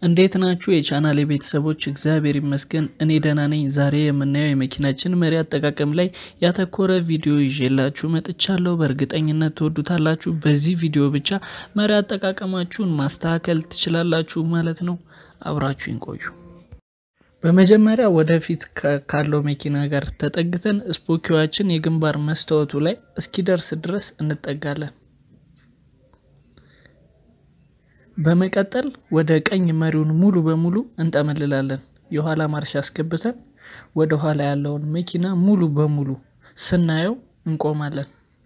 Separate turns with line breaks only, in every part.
እንዴት ናችሁ የቻናል ቤተሰቦች? እግዚአብሔር ይመስገን እኔ ደህና ነኝ። ዛሬ የምናየው የመኪናችን መሪ አጠቃቀም ላይ ያተኮረ ቪዲዮ ይዤላችሁ መጥቻለሁ። በእርግጠኝነት ትወዱታላችሁ። በዚህ ቪዲዮ ብቻ መሪ አጠቃቀማችሁን ማስተካከል ትችላላችሁ ማለት ነው። አብራችሁን ቆዩ። በመጀመሪያ ወደፊት ካለው መኪና ጋር ተጠግተን ስፖኪዋችን የግንባር መስታወቱ ላይ እስኪደርስ ድረስ እንጠጋለን። በመቀጠል ወደ ቀኝ መሪውን ሙሉ በሙሉ እንጠመልላለን። የኋላ ማርሽ አስገብተን ወደ ኋላ ያለውን መኪና ሙሉ በሙሉ ስናየው እንቆማለን።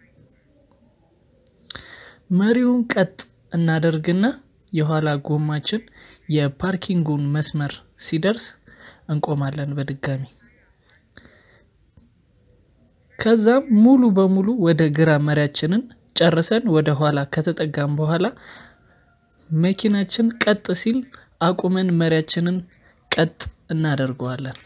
መሪውን ቀጥ እናደርግና የኋላ ጎማችን የፓርኪንጉን መስመር ሲደርስ እንቆማለን በድጋሚ። ከዛም ሙሉ በሙሉ ወደ ግራ መሪያችንን ጨርሰን ወደ ኋላ ከተጠጋም በኋላ መኪናችን ቀጥ ሲል አቁመን መሪያችንን ቀጥ እናደርገዋለን።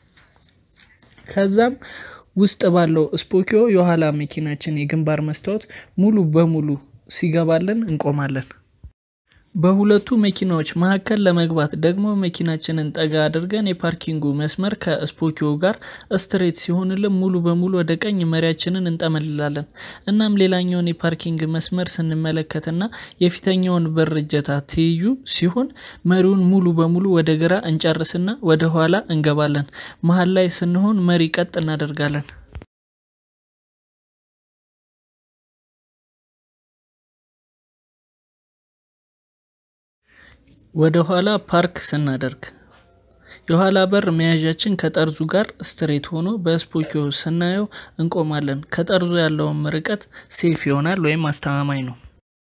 ከዛም ውስጥ ባለው ስፖኪዮ የኋላ መኪናችን የግንባር መስታወት ሙሉ በሙሉ ሲገባልን እንቆማለን። በሁለቱ መኪናዎች መካከል ለመግባት ደግሞ መኪናችንን ጠጋ አድርገን የፓርኪንጉ መስመር ከስፖኪዮ ጋር ስትሬት ሲሆንልን ሙሉ በሙሉ ወደ ቀኝ መሪያችንን እንጠመልላለን። እናም ሌላኛውን የፓርኪንግ መስመር ስንመለከትና የፊተኛውን በር እጀታ ትይዩ ሲሆን መሪውን ሙሉ በሙሉ ወደ ግራ እንጨርስና ወደ ኋላ እንገባለን። መሀል ላይ ስንሆን መሪ ቀጥ እናደርጋለን። ወደ ኋላ ፓርክ ስናደርግ የኋላ በር መያዣችን ከጠርዙ ጋር ስትሬት ሆኖ በስፖኪዮ ስናየው እንቆማለን። ከጠርዙ ያለውን ርቀት ሴፍ ይሆናል ወይም አስተማማኝ ነው።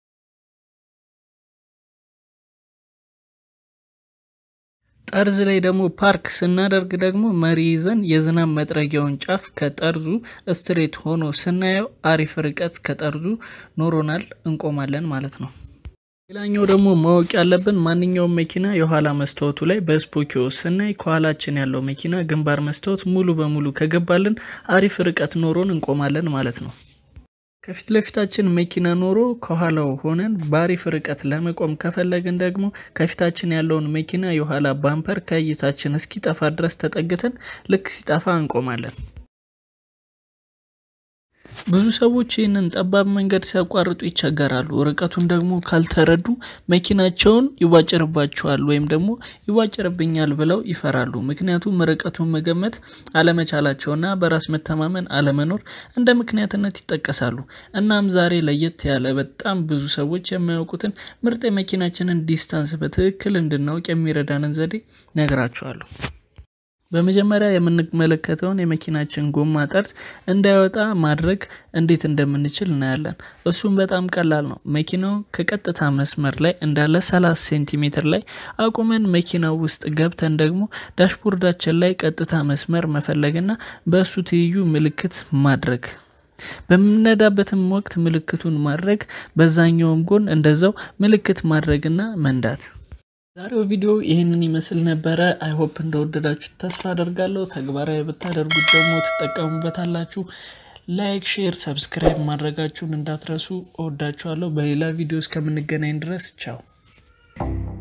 ጠርዝ ላይ ደግሞ ፓርክ ስናደርግ ደግሞ መሪ ይዘን የዝናብ መጥረጊያውን ጫፍ ከጠርዙ ስትሬት ሆኖ ስናየው አሪፍ ርቀት ከጠርዙ ኖሮናል፣ እንቆማለን ማለት ነው። ሌላኛው ደግሞ ማወቅ ያለብን ማንኛውም መኪና የኋላ መስታወቱ ላይ በስፖኪዮ ስናይ ከኋላችን ያለው መኪና ግንባር መስታወት ሙሉ በሙሉ ከገባልን አሪፍ ርቀት ኖሮን እንቆማለን ማለት ነው። ከፊት ለፊታችን መኪና ኖሮ ከኋላው ሆነን በአሪፍ ርቀት ለመቆም ከፈለግን ደግሞ ከፊታችን ያለውን መኪና የኋላ ባምፐር ከእይታችን እስኪጠፋ ድረስ ተጠግተን ልክ ሲጠፋ እንቆማለን። ብዙ ሰዎች ይህንን ጠባብ መንገድ ሲያቋርጡ ይቸገራሉ። ርቀቱን ደግሞ ካልተረዱ መኪናቸውን ይቧጭርባቸዋል ወይም ደግሞ ይቧጭርብኛል ብለው ይፈራሉ። ምክንያቱም ርቀቱን መገመት አለመቻላቸውና በራስ መተማመን አለመኖር እንደ ምክንያትነት ይጠቀሳሉ። እናም ዛሬ ለየት ያለ በጣም ብዙ ሰዎች የማያውቁትን ምርጥ የመኪናችንን ዲስታንስ በትክክል እንድናውቅ የሚረዳንን ዘዴ ነግራችኋለሁ። በመጀመሪያ የምንመለከተውን የመኪናችን ጎማ ጠርዝ እንዳይወጣ ማድረግ እንዴት እንደምንችል እናያለን። እሱም በጣም ቀላል ነው። መኪናው ከቀጥታ መስመር ላይ እንዳለ 30 ሴንቲሜትር ላይ አቁመን መኪናው ውስጥ ገብተን ደግሞ ዳሽቦርዳችን ላይ ቀጥታ መስመር መፈለግና በእሱ ትይዩ ምልክት ማድረግ በምንነዳበትም ወቅት ምልክቱን ማድረግ፣ በዛኛውም ጎን እንደዛው ምልክት ማድረግና መንዳት። ዛሬው ቪዲዮ ይህንን ይመስል ነበረ። አይሆፕ እንደወደዳችሁ ተስፋ አደርጋለሁ። ተግባራዊ ብታደርጉት ደግሞ ትጠቀሙበታላችሁ። ላይክ፣ ሼር፣ ሰብስክራይብ ማድረጋችሁን እንዳትረሱ። እወዳችኋለሁ። በሌላ ቪዲዮ እስከምንገናኝ ድረስ ቻው።